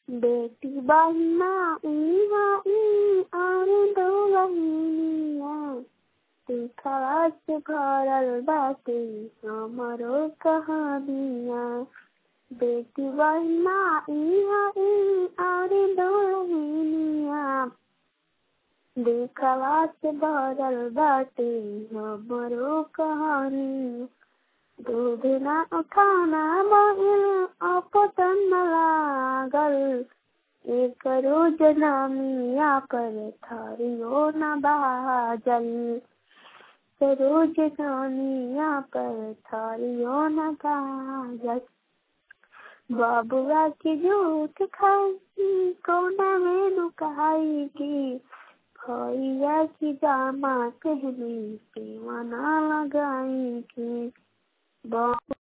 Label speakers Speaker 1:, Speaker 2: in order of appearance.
Speaker 1: बेटी बहिना इहा ई और दो बहिनिया दिखवा से भरल बाटे हमरो कहानिया बेटी बहिना इहा ई और दो बहिनिया दिखवा से भरल बाटे हमरो कहानी दूध ना खाना बहिल अपतन लागल एक रोज नामिया पर थारियो न बाजल रोज नामिया पर थारियो न बाजल बाबुआ की झूठ खाई कोना में लुकाई की भैया की जामा कहनी के मना लगाई की बाबू